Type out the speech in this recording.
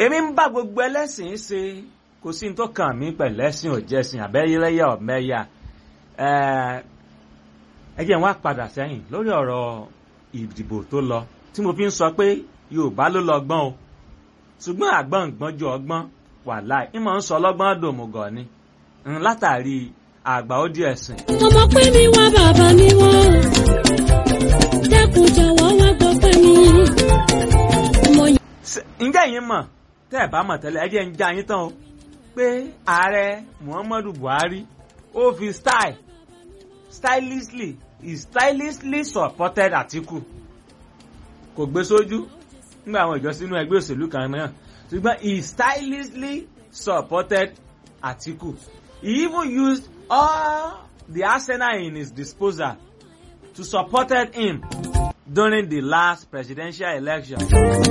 èmi ń bá gbogbo ẹlẹ́sìn ṣe kò sí ní tó kàn mí pẹ̀lú ẹ̀sìn òjẹ́sìn àbẹ́yẹlẹ́yà ọ̀mẹ́yà ẹ jẹ́ n wá padà sẹ́yìn lórí ọ̀rọ̀ ìdìbò tó lọ tí mo fi ń sọ pé Yorùbá ló lọ gbọ́n o ṣùgbọ́n àgbọ̀n gbọ́n ju ọgbọ́n wàláì ìmọ̀ ń sọ ọlọ́gbọ́n dòmùgọ̀ ni látàrí àgbà ó di ẹ̀sìn. ọmọ pé mi wá bàbá mi wọ́n dẹ́kun jọ̀wọ́ wá gbọ́ pé mi. ọmọ yìí ǹjẹ́ yín mọ̀ tẹ́ ẹ̀ bá mọ̀ tẹ́lẹ̀ ẹ jẹ́ ń já yín tán o pé ààrẹ Muhammadu Buhari ó fi style stylishly he stylishly supported Atiku kò gbé sójú nígbà àwọn ìjọ sínú ẹgbẹ́ òṣèlú kan náà ṣùgbọ́n he stylishly supported Atiku he even used all the arsenal in his disposal to support him during the last presidential election.